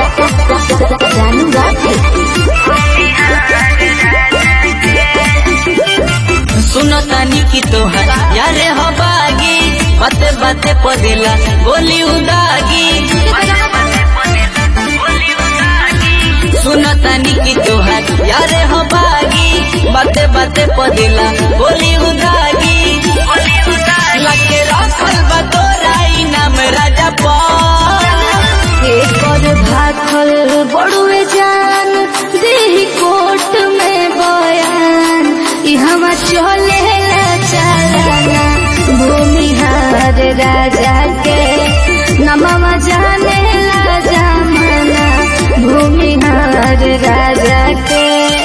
जानू राधे सुनो तानी की तोहर यारे हो बागी बाते बाते पदेला गोली उदागी सुनो तानी की तोहर यारे हो बागी बाते बाते पदेला गोली उदागी लगे रखल बा तोरा इनाम राजा पाल एकर भाखल बड़ुए जान देही कोट में बयान ई हवा चले चलना भूमिहार राजा के नमवा जाने ला जमाना भूमिहार राजा के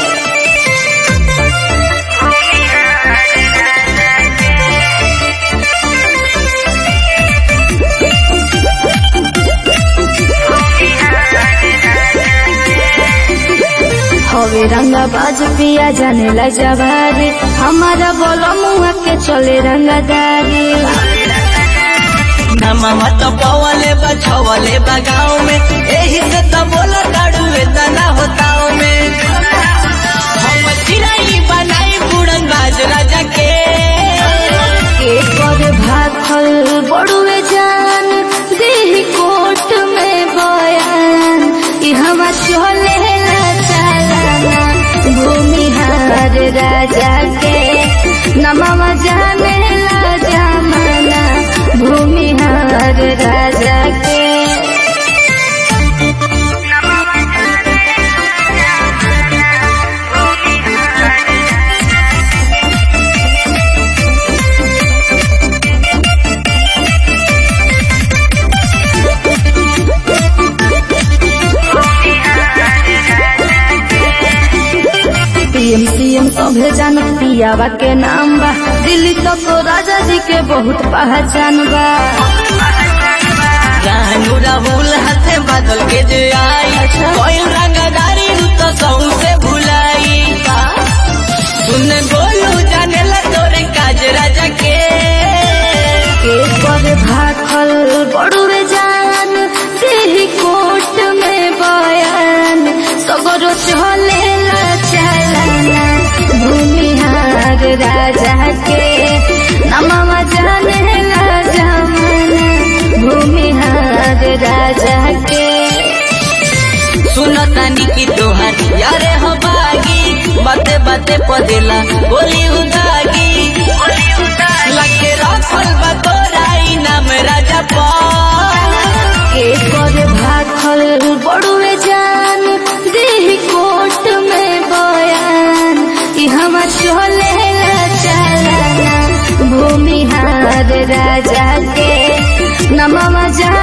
हवे रंगा बाज पिया जाने ला जवारी हमारा बोलो मुआ के चले रंगादारी नमवा तो पवले बा छवले बा गाँव में एही से तो बोला दाड़ू तना होताओ में हम चिराई बनाई बुड़न बाज राजा के एकर भाखल बड़ुए जान देही कोट में बयान ई हवा चले ला चलना भूमिहार राजा के नमवा जाने ला जमाना भूमिहार राजा के पीएम सीएम सभे जानत पियावा के नाम बा दिल्ली तक राजा जी के बहुत पहचान बा रानू राहुल हाथे बादल के जे आई कोई रंगदारी रू तो सऊ से भुलाई सुन बोलू जाने ला तोरे काज राजा के एकर भाखल बड़ुए जान देही कोट में बयान सगरो चले ला चलना भूमिहार राजा के नमवा जाने ला जमाना भूमिहार राजा के सुन तानी की तोहर यारे हो बागी बाते बाते पदेला बोली उदागी लगे रखल बा तोरा इनाम राजा पाल एकर भाखल बड़ुए जान देही कोट में बयान ई हवा चले ला चलना भूमिहार राजा के नमवा जान